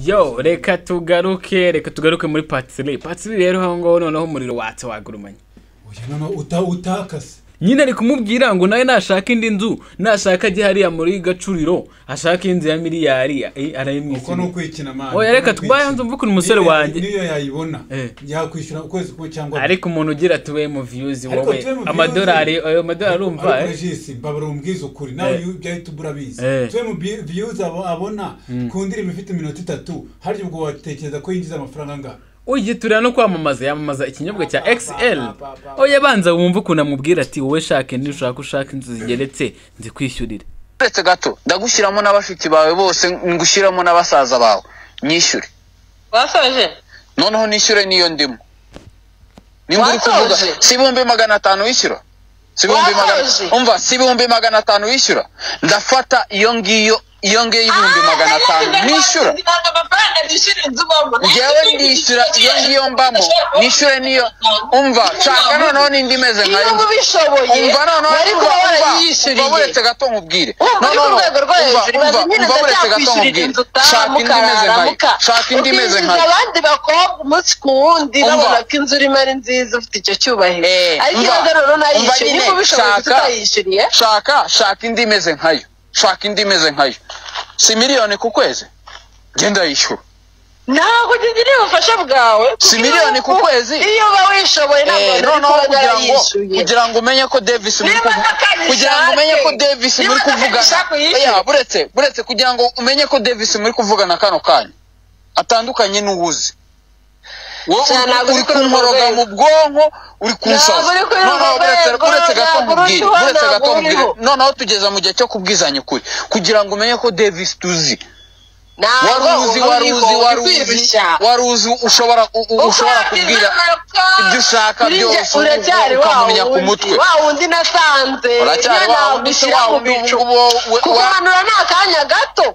yo reka tugaruke reka tugaruke muri patisiri patisiri rero aho ngaho noneho umuriro watse wagurumanye oya noneho uta utakase nyine ari kumubwira ngo nawe nashaka indi nzu nashaka ajye hariya muri gacuriro ashaka inzu ya miliyari eh, uko ni arayimwishyura ukwikina mani oya reka tubaye hanze mvuke umusore wanjye niyo yayibona Eh. yakwishyura ukwezi kumwe cyangwa ariko umuntu ugira tuwe mu viyuzi Ariko wowe tuwe mu views- amadolari ayo madolari urumva eh? regisi babura umbwiza ukuri nawe Eh. iyo byahita ubura abizi Eh. tuwe mu bi- views abo- abona ku ndirimbo ifite iminota itatu harya ubwo watekereza ko yinjiza amafaranga angana ugiye tureba no kwamamaza yamamaza ikinyobwa cya xl ba, ba, ba, ba. oya banza wumve ukuntu amubwira ati wowe shake ntushaka ushaka inzu zigeretse nzikwishyurire uretse gato ndagushyiramo n'abashiki bawe bose ngushyiramo n'abasaza bawe nyishyure wasoje noneho nishyure n'iyo ndimo nimba uri Wasoje? kuvuga si ibihumbi magana atanu wishyura si ibihumbi magana Wasoje? umva si ibihumbi magana atanu wishyura ndafata iyo ngiyo iyo ngiyo y'ibihumbi magana atanu nishyura ngewe ndishyura iyo ngiyo mbamo nishyure niyo umva nshaka noneho n'indi meze nka iyo yo. ubishoboye umva noneho wari umva kuba umva umva warayiyishyuriye uretse gato nkubwire Urumva uri ku rwego rwo hejuru, umva ibaze nyine umva uretse gato ndacyakwishyurira nkubwire inzu utaha, shaka indi imeze nka yo mukaramuka. shaka indi imeze nka Ukinjiza yo abandi bakobwa umunsi ku wundi Umva. babona ko inzu urimo ari nziza ufite icyo cyubahiro Eh, ariko umva. ibaze noneho unayishyuye Umva nyine, niba ubishoboye shaka. tutayishyuriye shaka shaka indi imeze nka yo shaka indi imeze nka yo si miliyoni ku kwezi genda yishyura ntabwo ugiye ubufasha bwawe Si miliyoni ku kwezi. iyo uba wishoboye ntabwo Eh, wari noneho kuba kugira ngo yarayishyuye kugira ngo umenye ko davis muri Niba kuvu- atakaje kugira ngo umenye ko ishati, davis niba muri atakaje kuvugana ishati uyishyure. Oya, buretse buretse kugira ngo umenye ko davis muri kuvugana kano kanya atandukanye n'uwuzi wowe Cyane, uri- ntabwo uri uri kuri urwo kunkoroga rwego. mu bwonko uri kunsoza Ntabwo uri kuri urwo noneho buretse rwego, buretse gato ntabwo uri nkubwire hano, buretse gato ntabwo uri nkubwire hano. noneho tugeza mu gihe cyo kubwizanya ukuri kugira ngo umenye ko davis tuzi wari uzi wari uzi wari uzi wari uzi ushobora u- u- ushobora kubwira ibyo ushaka byose uracyari wa ukamumenya ku wundi, mutwe wa wundi nasanze uracyari wa niyo ntabwo wundi se ushyira wa mu wundi bicu ubu ngubu wo- we- wa- kuguhanura ni akanya gato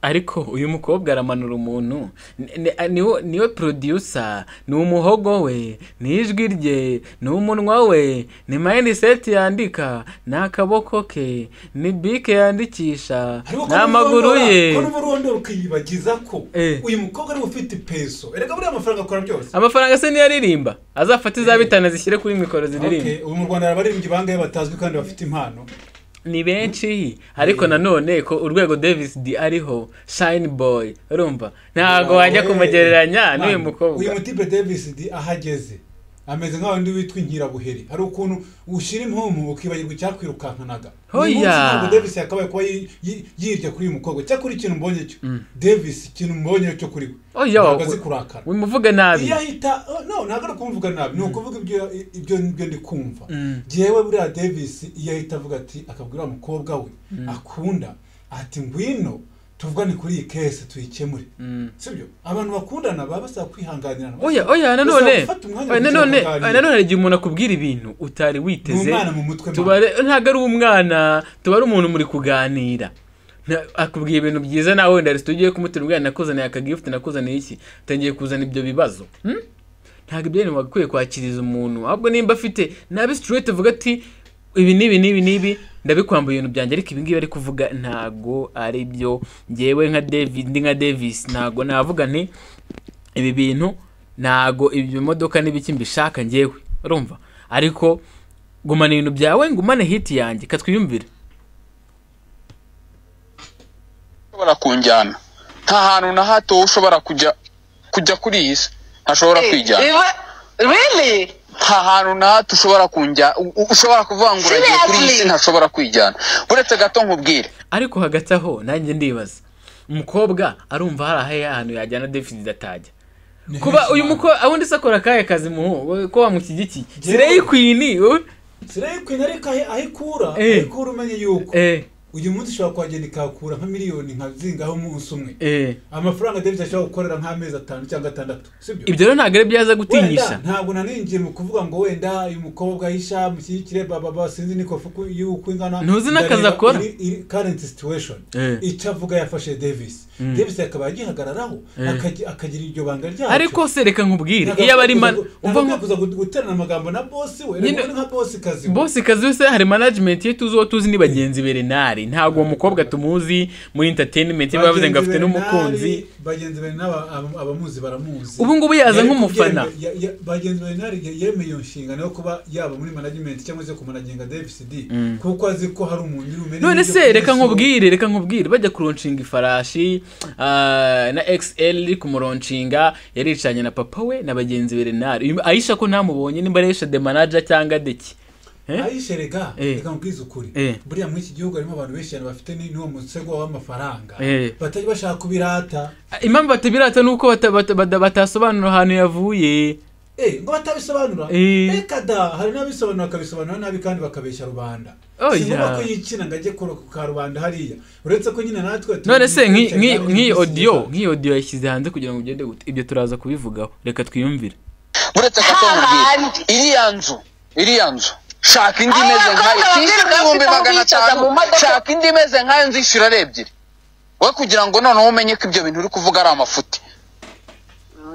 ariko uyu mukobwa aramanura umuntu Ni- ni- niwe niwe producer ni umuhogo we ni ijwi rye ni umunwa we ni mindset yandika ni akaboko ke ni bike yandikisha Ariko ni ko amaguru n'urondora- ye ko n'urondora ukiyibagiza ko Eh. uyu mukobwa ariwe ufite peso erega buriya amafaranga akora byose amafaranga se niyo aririmba azafate izabitana zishyire kuri mikoro ziririmba Okay, ubu mu rwanda hari abaririmbyi bangahe batazwi kandi bafite impano ni benshi ariko nanone ko urwego davis d ariho shine boy urumva ntabwo wajya Wawe, kumugereranya n'uyu man, mukobwa uyu mutipe davis di aho ageze ameze nka wundi witwa inkirabuheri hari ukuntu ushyira impumu ukibagirwa icyakwirukankanaga Hoya. uyu munsi ntabwo davis yakabaye kuba yi- yi- yirya kuri uyu mukobwa cyakora ikintu mbonye cyo davis ikintu mbonye cyo kuri we oya ntabwo azi kurakara wimuvuge nabi iyo ahita oh, no ntabwo ari kumvuga nabi ni ukuvuga ibyo ibyo ibyo ndi kumva njyewe buriya davis iyo ahita avuga ati akabwira wa mukobwa we akunda ati ngwino tuvugane kuri iyi kese tuyikemure sibyo abantu bakundana baba basaba kwihanganirana oya oya nanone Uzafata umwanya oya nanone kugira ngo oya nanone hari igihe umuntu akubwira ibintu utari witeze Ni umwana mu mutwe, tuba ari- ntabwo ari umwana tuba ari umuntu muri kuganira Na- akubwira ibintu byiza nawe wenda resitora ugiye kumutera ubwana nakuzaniye aka gifuti nakuzaniye iki utangiye kuzana ibyo bibazo hmm? ntabwo ibyo bintu wagakwiye kwakiriza umuntu ahubwo nimba afite nabi straight uvuga ati ibi n'ibi n'ibi n'ibi ndabikwambuye ibintu byanjye ariko ibi ngibi ari kuvuga ntabwo ari byo ngewe nka David ndi nka Davis ntabwo navuga nti ibi bintu ntabwo ibi bimodoka n'ibiki mbishaka ngewe urumva ariko gumana ibintu byawe ngumane hiti yanjye katwiyumvire ushobora kunjyana nta hantu na hato wowe ushobora kujya kujya kuri iyi si ntashobora kwijyana Iba- really nta hantu na hato ushobora kunjya u- u- ushobora kuvuga ngo uragiye kuri iyi si Seriously? ntashobora kwijyana uretse gato nkubwire ariko hagati aho nanjye ndibaza umukobwa arumva hari aho ahantu yajyana deficit atajya Ni kuba henshi uyu cyane. mukobwa ubundi se akora akahe kazi muhu we- ko wamushyigikiye Njyewe- sireyi kwini wowe siriya kwini ariko ahe- aho ikura Eh. aho ikura umenye yuko eh uyu munsi ushobora kuhagenda ikahakura nka miliyoni nka zingaho umunsi umwe eh amafaranga davis ashobora gukorera nk'amezi atanu cyangwa atandatu sibyo ibyo rero ntabwo ari byaza gutinyisha wenda ntabwo naninjiye mu kuvuga ngo wenda uyu mukobwa yisha mushyigikire bababa sinzi n'ikofu ku- y'uko ingana Ntuzi n'akazi ndareba akora. iri- iri current situation Eh. icyo avuga yafashe davis davis akaba yagihagararaho akagi- akagira iryo banga ryacyo ariko se reka nkubwire iyo aba ari man umva nko kuza guterana amagambo na bosi we Nyine- reka ni nka bosi kazi we. bosi kazi wese hari management ye tuzi uwo tuzi ni bagenzi be renari renari ntabwo uwo mukobwa tumuzi muri entertainment niba yavuze ngo afite n'umukunzi bagenzi be n'aba- ab- abamuzi baramuzi Ubu ngubu yaza Yari nk'umufana. kubyemera- ya- ya- bagenzi be n'ari yemeye iyo nshingano yo kuba yaba muri management cyangwa se kumanaginga dvcd kuko azi ko hari umuntu uri bumenye none n'ibyo se reka kumusura. nkubwire reka nkubwire bajya kuronshinga ifarashi ah, na xl iri kumuronshinga yaricanye na papa we na bagenzi be renari Uyu- ayisha ko ntamubonye nimba arisha de manaja cyangwa deki Eh? ayishe rega Eh. reka nkubwize ukuri Eh. buriya muri iki gihugu harimo abantu benshi cyane bafite ni- n'uwo musego w'amafaranga Eh. batajya bashaka kubirata impamvu batabirata ni uko bata- bata- bata- batasobanura ahantu yavuye Eh, ngo batabisobanura Eh. reka da hari n'abisobanura bakabisobanura nabi kandi bakabeshya rubanda Oya. si ngombwa ko yikina ngo ajye ku ka rubanda hariya uretse ko nyine natwe tu- none se nk'i- twicaye nk'i- kandi nk'iyi dusiba. odiyo nk'iyi odiyo yashyize hanze kugira ngo ugende gute ibyo turaza kubivugaho reka twiyumvire buretse gato Ahandi. nkubwire iriya nzu iriya nzu shaka indi Aba imeze nkayo bakobwa tishyura babiri ibihumbi bafite aho magana bicaza atanu mu modoka. shaka indi imeze nkayo nzu ishyura ari ebyiri we kugira ngo noneho umenye ko ibyo bintu uri kuvuga ari amafuti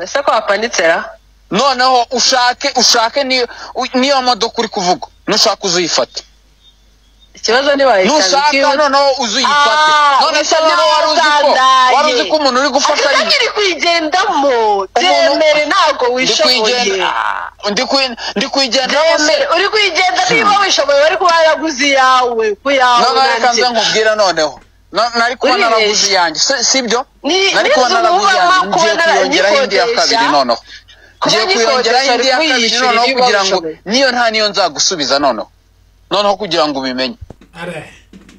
ese ko wapanitse ra noneho ushake ushake niyo u- niyo modoka uri kuvuga nushaka uzuyifate ikibazo ntiwayikaza nushaka noneho uzuyifate Ah, none se usa wowe wari uzi ko n'uwasandaye. wari uzi ko umuntu uri gufasha ari akagari kwigendamo byemere ntabwo ndi wishoboye kwigendera ndi kwi- ndi kwigendera se byemere uri kwigenda niba wishoboye wari kuba yaraguze iyawe ku yawe none reka nanjye. nze nkubwira noneho No- nari kuba Uribeshya. naraguze iyanjye Si- si byo Ni- nari ni kuba inzu naraguze iyanjye wubama, kuba ngiye nara- kwiyongeraho indi ya uyikodesha. kabiri noneho Kuba ngiye kwiyongeraho uyikodesha, indi ya uri kabiri kuyishyura noneho niba kugira ngo ubishoboye. niyo nta niyo nzagusubiza noneho noneho kugira ngo ubimenye are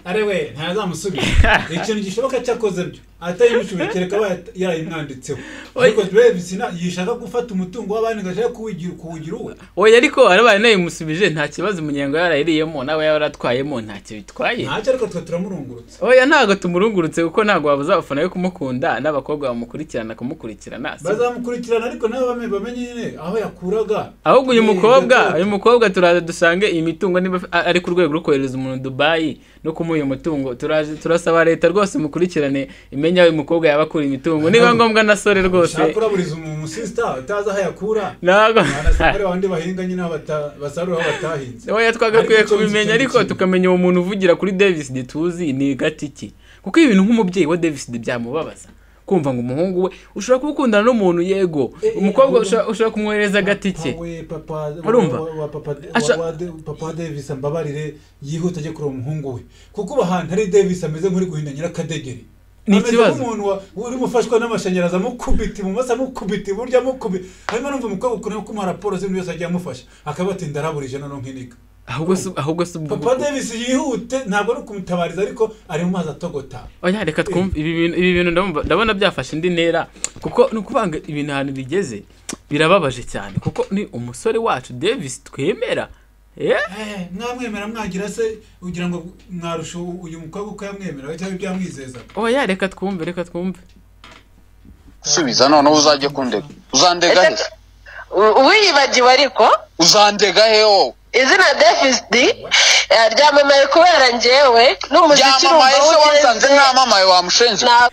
are we ntazamusubiza ikintu gishoboka cyakoze byo atayibishoboye kereka aba yarayimwanditseho ariko Davis na yishaka gufata umutungo w'abandi ngo ashaka kuwigira kuwugira uwe oya ariko arabaye nayimusubije nta kibazo umunyengo yarayiriyemo nawe yaratwayemo ntacyo bitwaye ntacyo ariko twe turamurungurutse oya ntabwo tumurungurutse kuko ntabwo wabuze abafana be kumukunda n'abakobwa bamukurikirana kumukurikirana si- bazamukurikirana ariko nabo bame- bamenye nyine aho yakuraga ahubwo uyu Eh, mukobwa yatoto. uyu mukobwa turaza dusange iyi mitungo niba af- ari ku rwego rwo kohereza umuntu dubayi no kumuha uyu mutungo turaje turasaba leta rwose mukurikirane imenya uyu mukobwa yaba akura imitungo niba ngombwa nasore rwose shaka uraburiza umusisita utazi aho yakura ntabwo abasore bandi bahinga nyine aho bata- basarura aho batahinze oya twagakwiye kubimenya ariko tukamenya uwo muntu uvugira kuri davis de tuzi ni gatiki kuko ibintu nk'umubyeyi wa davis de byamubabaza kumva ngo umuhungu we ushobora kuba ukundana n'umuntu yego Eh, eh, umukobwa ahubwo- ushobora- ushobora kumwohereza agatike we papa Urumva? wa- wa papa Asha- wa- wa De- papa davis ambabarire yihute ajye kureba umuhungu we kuko ubu ahantu hari davis ameze nk'uri guhindanyira akadegeri Ni Ameze ikibazo. nk'umuntu wa- urimo ufashwa n'amashanyarazi amukubita ibumoso amukubita iburyo amukubita hanyuma numva umukobwa ukuntu kumuha raporo z'ibintu byose agiye amufasha akaba ati ndaraburije noneho nkinika ahubwo si ahubwo si ubwo papa davis yihute ntabwo ari ukumutabariza ariko ari mu mazi atogota oya reka twumve ibi bintu ibi bintu ndabumva- ndabona byafashe indi ntera kuko ni ukuvuga ngo ibintu ahantu bigeze birababaje cyane kuko ni umusore wacu davis twemera Eh? Eh, mwamwemera mwagira se ugira ngo mwarusha uyu mukobwa uko yamwemera cyangwa ibyo yamwizezaga oya reka twumve reka twumve subiza noneho uzajye kundega uzandega he Ese- u- uwiyibagiwe ariko uzandega he wowe izina david ryamamaye kubera njyewe n'umuziki ryamamaye se wasanze ntamamaye wamushenze ntabwo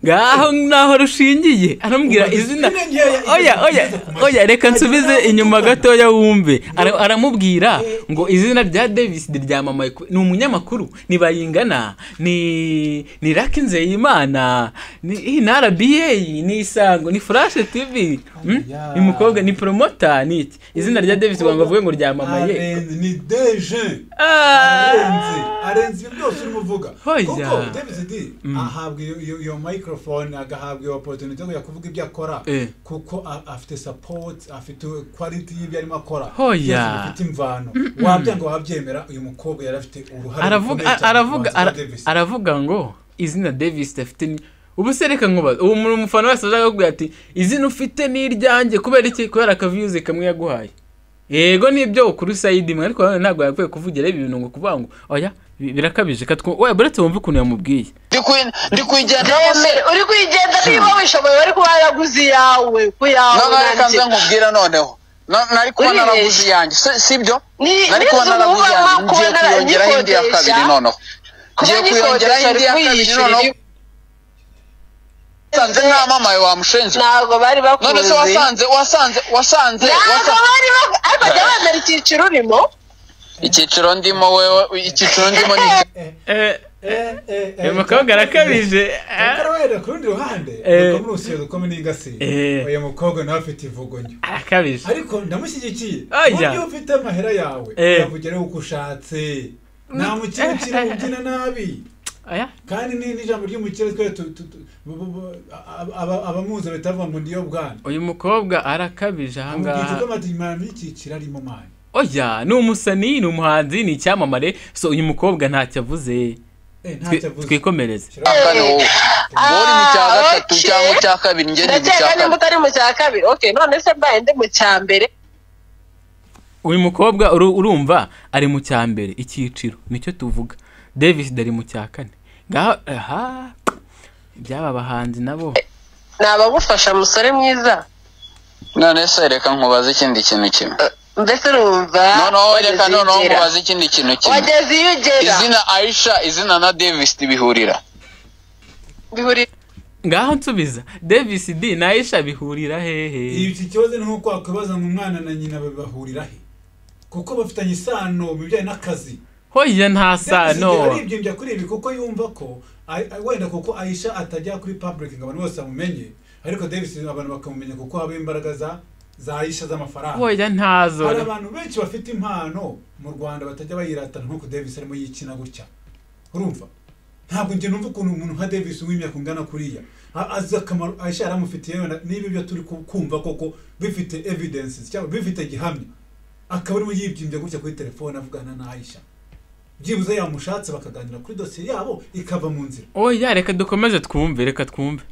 ngaho naho rushingiye aramubwira izina Irengera- oya oya oya reka nsubize inyuma gatoya wumve Ara- aramubwira ngo izina rya davis ryamamaye ku- ni umunyamakuru ni bayingana ni ni raki nzeyimana ni iyi ni rba ni isango ni furashe tv hmm? Aya. ni umukobwa ni poromota ni iki izina rya davis ngo bavuge ngo ryamamaye Arenze, ni deje Ah! arenze arenze ibyo byose urimo uvuga Hoya. kuko Davis D ahabwa iyo- iyo iyo microphone agahabwa iyo opportunity yo kujya kuvuga ibyo akora Eh. kuko a- afite support afite quality y'ibyo arimo akora Hoya. byose bifite imvano wabyanga wabyemera uyu mukobwa yari afite uruhare aravuga rukomeye cyane mu aravuga buhanzi bwa ara- Davis. aravuga ngo izina Davis afite ni ubu se reka nkubaza ubu mu- umufana wese azaga kubwira ati izina ufite ni iryanjye kubera iki kubera akavuze kamwe yaguhaye yego nibyo ukuri sayidi mwe ariko nanone ntabwo yakwiye kuvugira ibi bintu ngo kuvuga ngo oya bi- birakabije katwo oya buretse wumve ukuntu yamubwiye ndi kwi- ndi kwigenderaho se byemere uri kwigenda niba wishoboye wari kuba yaraguze iyawe ku yawe noneho reka nanjye. nze nkubwire noneho No- nari kuba Uribeshya. naraguze iyanjye Si- si byo Ni- nari ni kuba inzu naraguze wubama, iyanjye ngiye kuba kwiyongeraho indi ya narayikodesha. kabiri noneho Kuba ngiye kwiyongeraho nyikodesha, indi ya uri kabiri kwiyishyurira noneho ibi- wasanze ntamamaye wamushenze ntabwo bari bakuzi none se wasanze wasanze wasanze ntabwo wasanze bari bakuzi ariko jya wemera icyiciro urimo icyiciro ndimo wewe icyiciro ndimo ni iki? Eh, eh, eh, umukobwa arakabije karabahera ku rundi ruhande Eh. dukoma urusyo dukome n'ingasiye Eh. uyu mukobwa nawe afite ivugonyo arakabije ariko ndamushyigikiye Ajya. buryo ufite amahera yawe Eh. yavugiraho uko ushatse nta mukire ukiri ubyina nabi Oya. kandi ni n'ijambo ry'umukire twe tu- tu- tu- bu- bu- bu- aba- aba- abamuzi bahita bavuga ngo niyo bwana uyu mukobwa arakabije amubwira ko ahangaha amadirimani y'icyiciro arimo mani oya ni umusani ni umuhanzi ni icyamamare so uyu mukobwa ntacyo avuze Twi- ntacyo avuze twikomereze akane wowe wowe uri mu cya Ah, gatatu okay. cyangwa icya kabiri njye ndi mu cya ndakeka kane nimba utari mu cya kabiri okay none se mbaye ndi mu cya mbere uyu mukobwa uru- urumva ari mu cya mbere icyiciro nicyo tuvuga davis ari mu cya kane ngaho aha iby'aba bahanzi nabo nabagufasha musore mwiza none se reka nkubaze ikindi kintu kimwe mbese urumva noneho wageze reka iyo noneho ugera. nkubaze ikindi kintu kimwe wageze iyo ugera izina aisha izina na davis bihurira bihurira ngaho nsubiza davis d na aisha bihurira hehe iki kibazo ni nk'uko wakwibaza ngo umwana na nyina bahurira he kuko bafitanye isano mu bijyanye n'akazi hoya nta sano aribyimbya kuri ibi kuko yumva ko a- a- wenda kuko aisha atajya kuri public ngo abantu bose bamumenye ariko davis abantu bakamumenya kuko haba imbaraga za za aisha z'amafaranga hoya ntazo hari abantu benshi bafite impano mu rwanda batajya bayiratana nk'uko davis arimo yikina gutya urumva ntabwo njye numva ukuntu umuntu nka davis w'imyaka ungana kuriya A- azi akamaro aisha yaramufitiye wenda niba ibyo turi ku- kumva koko bifite evidence cyangwa bifite gihamya akaba arimo yibyimbya gutya kuri telefone avugana na aisha byibuze yamushatse bakaganira kuri dosiye yabo ikava mu nzira oya reka dukomeze twumve reka twumve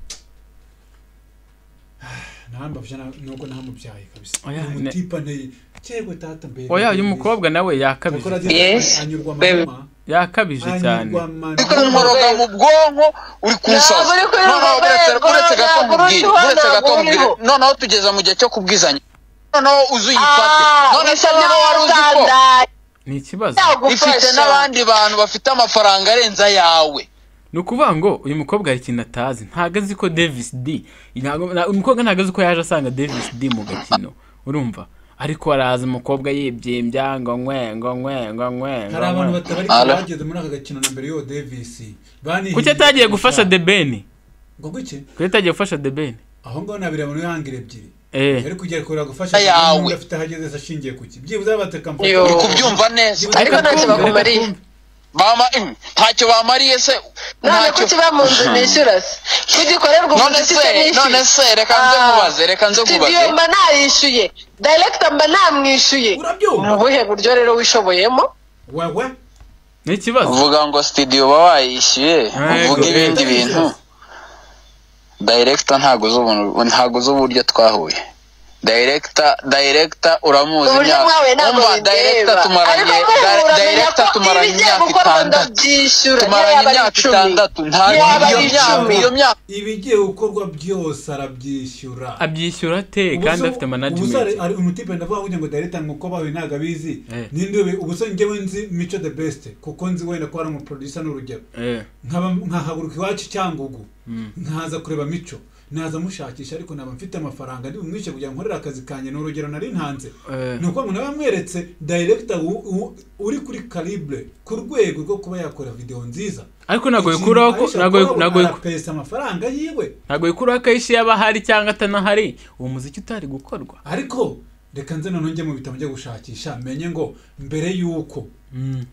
ntambabya nuko ntamubyaye kabisa Oya, ni ne- umutipane yewe tata mbere oya uyu mukobwa nawe Yakora yakabije agira Yes, ati, anyurwa baby. mama yakabije cyane anyurwa mama ariko nkoroga mu bwonko uri kunsoza Ntabwo uri kuri noneho urwo uretse rwego, uretse gato ntabwo uri nkubwire hano, uretse gato ntabwo uri nkubwire ho. noneho tugeze mu gihe cyo kubwizanya noneho uzi uyifate Ah, none se bisa niba wari uzi ko n'abaganda. ni ikibazo ifite Yagufasha. n'abandi bantu bafite amafaranga arenze ayawe ni ukuvuga ngo uyu mukobwa hari ikintu atazi ntago azi ko davis d ntago- nta- uyu mukobwa ntago azi ko yaje asanga davis d mu gakino urumva ariko araza umukobwa yibyimbya ngo nkwe ngo nkwe ngo nkwe ngo hari abantu nkwe. batari Alo. bageze muri aka gakino na mbere yo Davis banihinduye kuki atagiye gufasha gushaka. the ben ngo guke kuki atagiye gufasha the ben aho ngaho nabiri abantu yangira ebyiri eh yari kugera kureba gufasha Ayawe. kandi n'undi afite aho ageze se ashingiye ku ki byibuze batekamfata Yo. uri kubyumva neza Ariko Reka ntacyo twumve, reka bakumariye. twumve. Bama- mm, ntacyo bamariye se none kuki uba mu nzu nishyura se kuki ukorerwa none umuziki se se nishyuye none se reka nze Ah. nkubaze reka nze nkubaze studio mba nayishyuye director mba namwishyuye ni urabyumva ubuhe buryo rero wishoboyemo wewe ni ikibazo uvuga ngo studio baba wayishyuye Yego. uvuga ibindi bintu director ntago z'ubuntu ntago z'uburyo twahuye director director uramuzi uburyo imyaka- mwawe ntabwo Umva, director bindeba tumaranye ariko muhura di- menya director ko tumaranye ibigiye imyaka gukorwa itandatu ndabyishyura tumaranye yaba ari imyaka icumi. itandatu ntabwo Yaba iyo ari myaka icumi. iyo myaka ibigiye gukorwa byose arabyishyura abyishyura te kandi afite management ari umutipe ndavuga ngo ngo dahita ngo bawe ntabwo abizi Eh. ninde ube ubuse njyewe nzi mico the best kuko nzi wenda ko ari umuproducer n'urugero eh nkaba nkahaguruka iwacu cyangugu Mm. nkaza kureba mico naza mushakisha ariko naba mfite amafaranga ndi bumwishe kugira ngo nkorere akazi kanjye ni urugero nari ntanze Eh. ni ukuvuga ngo naba mweretse director wu- wu- uri kuri calibre ku rwego rwo kuba yakora video nziza ariko ntabwo Ikintu bikuraho ko Aisha ntabwo akora, ntabwo arapesa amafaranga yiwe ntabwo bikuraho ko ayishi yaba ahari cyangwa atanahari uwo muziki utari gukorwa ariko reka nze noneho njye mu bitabo njye gushakisha menye ngo mbere y'uko Mm,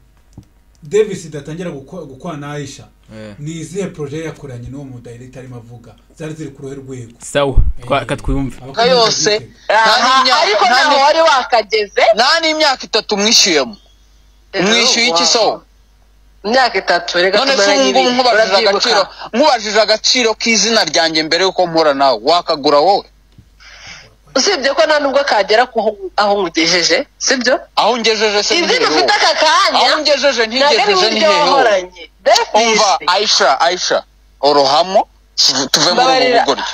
davis datangira gukwa gukwana na aisha eh. ni izihe projet yakoranye n'uwo mudirector arimo avuga zari ziri ku ruhe rwego sawa twa- ka twumve Ka yose nta Aha, n'imyaka- ariko nta ntaho n'im- wari wakageze nta n'imyaka itatu mwishyuyemo mwishyuye iki sowe imyaka itatu reka none se ubu tumaranye ngubu ibiri nkubajije urabyibuka agaciro nkubajije agaciro k'izina ryanjye mbere y'uko mpura nawe wakagura wowe usibye ko nta nubwo kagera ku aho nkugejeje sibyo aho ngejeje se ni hehe izina ufite wowe? aka kanya aho ngejeje ntabwo ari ntigejeje ni uburyo hehe wowe? wahoranye Davis. umva aisha aisha uruhamo tuve- tuve muri ubu Mbabarira. bugoryi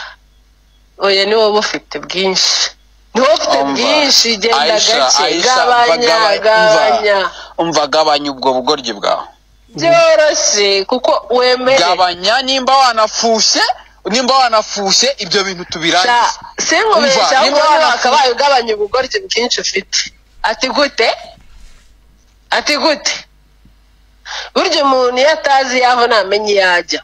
oya ni wowe ufite bwinshi ni wowe ufite Umva, bwinshi genda Aisha, gake Aisha, gabanya bagaba- umva. gabanya umva gabanya ubwo bugoryi bwawe byoroshye kuko wemere gabanya nimba wanafushye nimba wanafushye ibyo bintu tubirangize Sha- sinkubesha Umva, ahubwo niba wowe wanafu- wakabaye ugabanya ubugoryi bwinshi ufite ati gute ati gute burya umuntu iyo atazi yaho ntamenya iyo ajya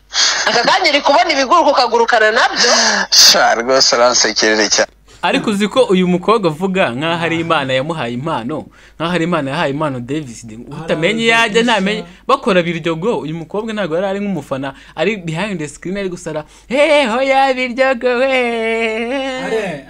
aka kanya uri kubona ibiguruka ukagurukana nabyo sha rwose aransekerere cyane ariko uzi ko uyu mukobwa avuga nk'aho ari imana yamuhaye impano nk'aho ari imana yahaye impano davis utamenye iyo ajya ntamenye bakora biryogo uyu mukobwa ntabwo yari ari nk'umufana ari behind the screen ari gusara heho ya biryogo we are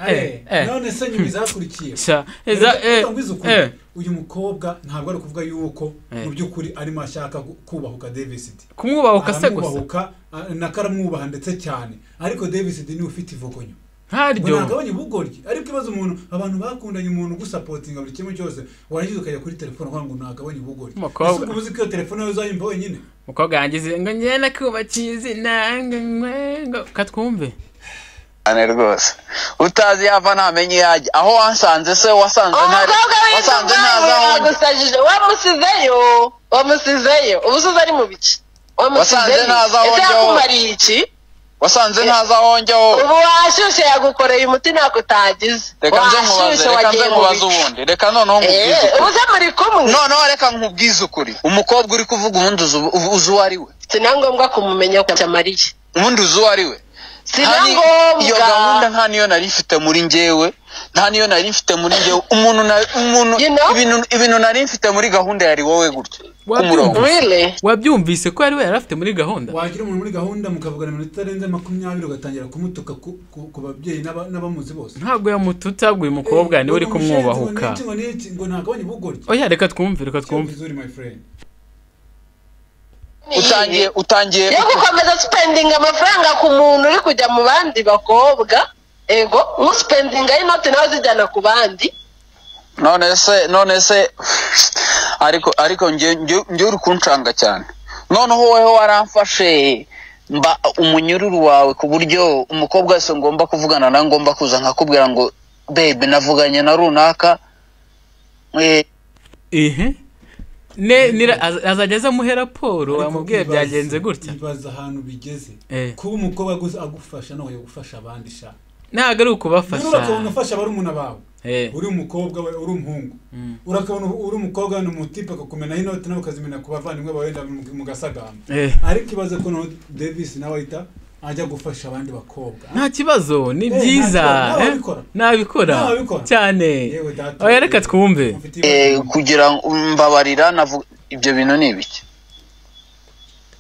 are none se nyuma izakurikiye Sha, eza- eh, eh. eza uyu mukobwa ntabwo ari kuvuga yuko mu by'ukuri arimo ashaka gu- kubahuka davis kumwubahuka se gusa aramwubahuka a- n'akaramwubaha ndetse cyane ariko davis niwe ufite ivogonyo ngo ntaryo nagabanye ubugoryi ariko ibaze umuntu abantu bakundanye umuntu ugusapotinga buri kimwe cyose warangiza ukajya kuri telefone uvuga ngo nagabanye ubugoryi Umukobwa. ese ubwo uzi ko iyo telefone yawe uzayimva wenyine mukobwa yangize ngo njye nakubakiye izina ngo nywe, ngo katwumve cyane rwose utazi yava ntamenye iyo ajya aho wasanze se wasanze uwo ntari mukobwa wasanze w'inzoga ntazi aho unyura yagusajije wamusizeyo wamusizeyo ubusize ari mu biki Wasanze wamusizeyo ntazi aho ese njya wowe. yakumariye iki wasanze ntazi aho njya wowe ubu washyushye yagukoreye umuti ntabwo utagize reka nze nkubaze washyushye reka nze wagiye mu nkubaze biki ubundi reka noneho nkubwize Eh, ukuri ubu se muri kumwe noneho reka nkubwize ukuri umukobwa uri kuvuga ubundi uzi ubu- uzi uwo ari we si na ngombwa kumumenya ko atamariye ubundi uzi uwo ari we si Nta na ni- iyo gahunda ngombwa nta niyo nari mfite muri njyewe nta niyo nari mfite muri njyewe umuntu na- umuntu You know? ibintu- ibintu nari mfite muri gahunda yari wowe gutya Wabyumva? k'umurongo really wabyumvise ko ari we yari afite muri gahunda wagira umuntu muri gahunda mukavugana iminota itarenze makumyabiri ugatangira kumutuka ku- ku- ku babyeyi n'aba- n'abamuzi bose ntabwo yamututa ngo uyu mukobwa niwe uri kumwubahuka ngo n'iki ngo nagabanye ubugoryi oya reka twumve reka twumve Cyumvirize uri my friend utangiye utangiye yo gukomeza spendinga amafaranga ku muntu uri kujya mu bandi bakobwa ego nkusipendinga y'inoti nawe zijyana ku bandi none se none se ariko ariko njye njye- njye uri kuncanga cyane noneho wowe waramfashe mba umunyururu wawe ku buryo umukobwa wese ngomba kuvugana nawe ngomba kuza nkakubwira ngo bebe navuganye na runaka eh, ihe ne nira az- azajya aza amuhe raporo Ariko amubwiye ibaze- byagenze gutya ibaze ahantu bigeze Eh. kuba umukobwa aguze- agufasha nawe yagufasha abandi sha ntabwo ari ukubafasha urakabona ufasha barumuna bawe Eh, uri umukobwa we uri umuhungu urakabona ubu- uri umukobwa ni umutipe akakumenaho inoti nawe ukazimena ku bavandimwe bawe wenda mu mu gasagamba eh. ariko ibaze ko no davis nawe ahita ajya gufasha abandi bakobnta nta kibazo ni nta byiza kibazo, eh, nababikora. nabikora Nababikora. cyane Yewe data. oya reka twumve eh, kugira ngo mbabarira navu- ibyo bintu ni ibiki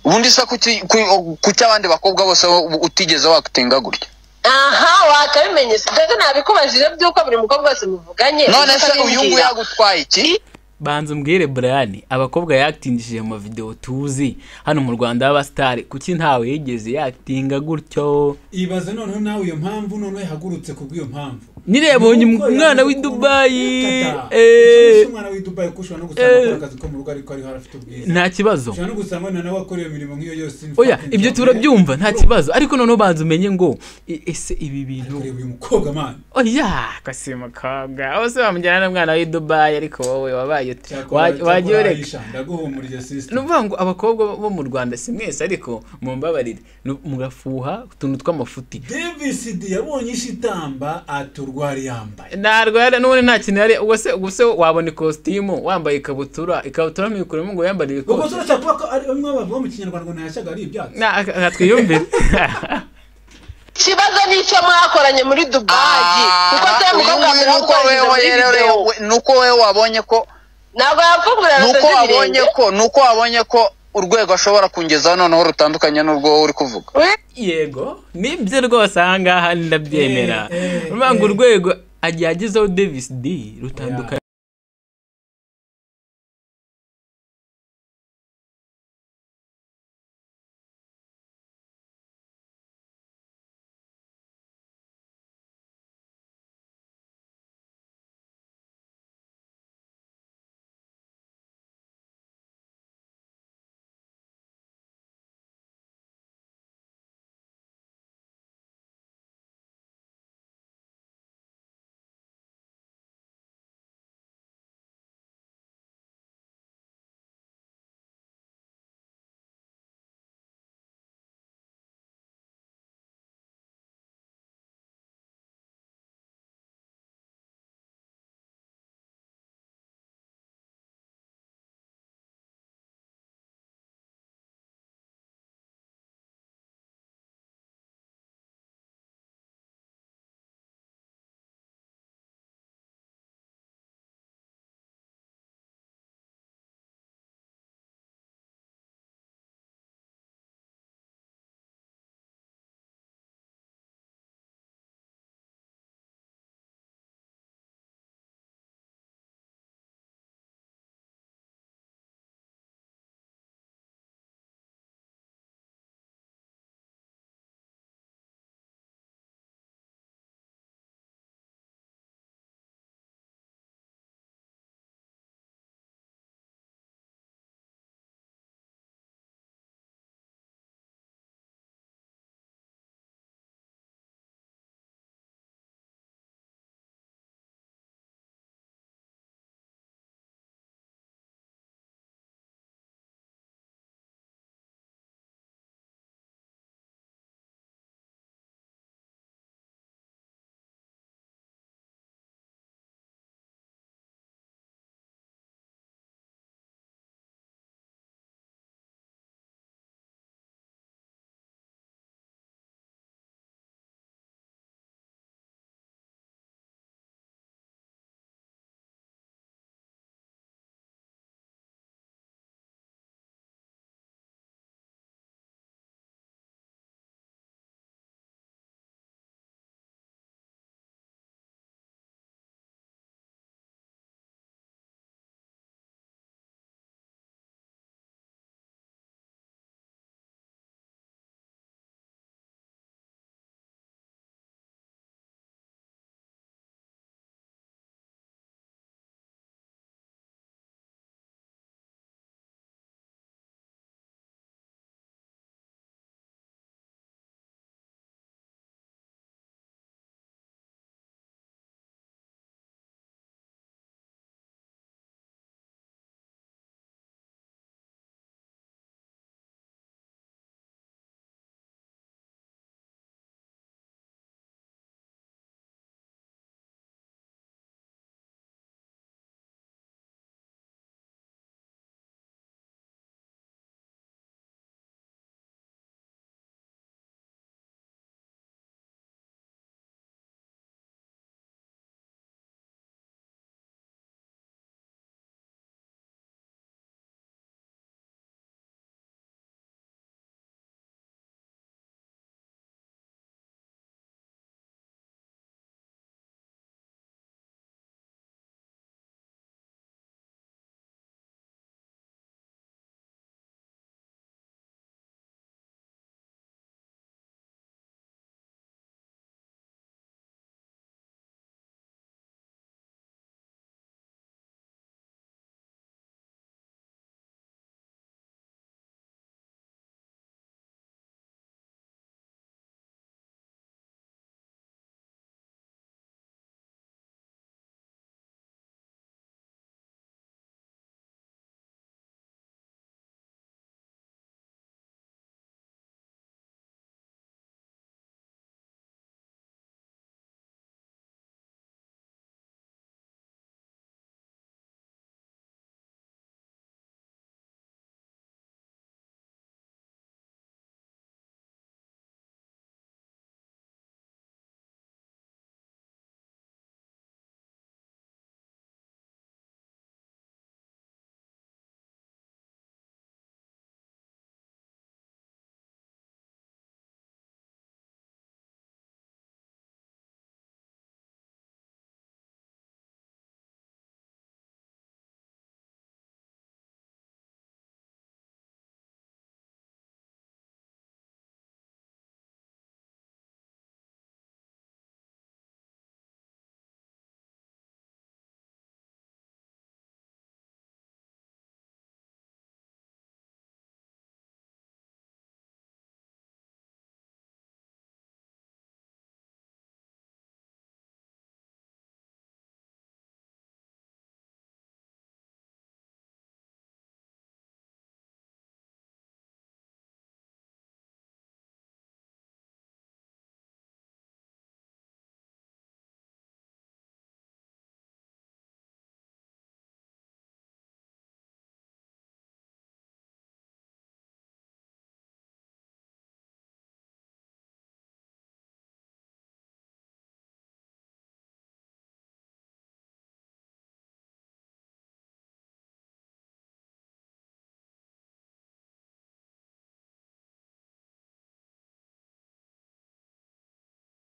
ubundi se kuki- ku- ku cy'abandi bakobwa bose wowe utigeze wagutenga gutya aha wakabimenya si ndetse nabikubajije by'uko buri mukobwa wese muvuganye none se uyu nguyu ukabimbwira. yagutwaye iki banza umbwire brian abakobwa yaktingishije mu mavidewo tuzi hano mu rwanda y'abasitari kuki ntawe yigeze yakitinga gutyo ibaze noneho nawe iyo mpamvu noneho yahagurutse ku bw'iyo mpamvu nirebonye Nuko umwana yaje w'i dubayi gukata. eh, Ikindi si umwana w'i dubayi ko ushobora no gusanga eh. akora akazi ko mu rugo ariko ariho afite ubwiza nta kibazo ushobora no gusanga na nawe akora iyo mirimo nk'iyo yose oya ibyo turabyumva nta kibazo ariko noneho banza umenye ngo e- ese ibi bintu kureba uyu mukobwa mani oya kasi mukobwa aho se wamujyana n'umwana w'i dubayi ariko wowe wabaye ute Cyakora- Wa- cyakora wagiye ureka Aisha, ndaguhumuriza ni sisita ukuvuga ngo abakobwa bo mu rwanda si mwese ariko mumbabarire nu- mugafuha utuntu tw'amafuti davis d yabonye ishitamba aturwara yambaye ntarwara n'ubundi nta kintu yari ubwo se ubwo se wabona ikositimu wambaye ikabutura ikabutura ntibikuremo ngo yambare ubwo ibikosi se urashaka kuvuga ko ari bamwe bavuga mu kinyarwanda ngo ntayashyaga ari ibyatsi Na- aha twiyumvire ikibazo ni icyo mwakoranye muri dubayi kuko se mukobwa mbere nuko wamukoranyije muri videwo nuko we wabonye ko ntabwo yapfungurira nuko ruteze wabonye ibirenge ko nuko wabonye ko urwego ashobora kungezaho noneho rutandukanye n'urwo wowe uri kuvuga yego nibyo rwose ahangaha ninabyemera Eh, eh, urumva ngo eh. urwego agiye agezeho davis d rutandukanye